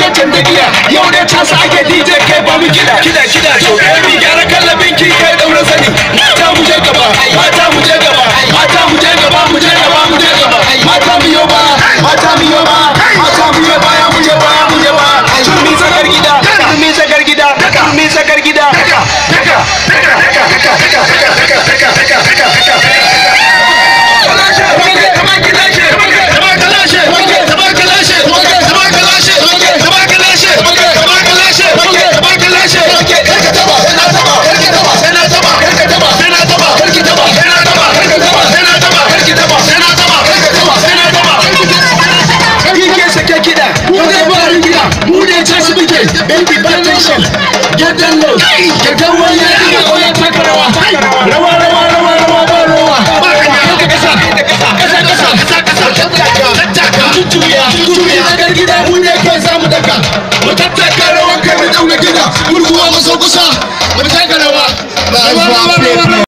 lokacin da giya yau ne ta sake DJ kai ba mu kida kida kida to baby gyara kallabin ki kai daura sani mata mu je gaba mata mu je gaba mata mu je gaba mu je gaba mu je gaba mata mu yo ba mata mu yo ba mata mu yo ba mu je ba mu je ba turmi sakar gida turmi sakar gida turmi sakar gida Baby, pay attention. Get down low. Get down low. Yeah, oh yeah, take rawa. Rawa, rawa, rawa, rawa, rawa, rawa. Kasa, kasa, kasa, kasa, kasa. Tutuya, tutuya. Daga gida mu ne kai za mu daka. Mu tattaka rawan kai mu dauna gida. Murguwa mu so kusa. Mu taka rawa. Rawa, rawa, rawa.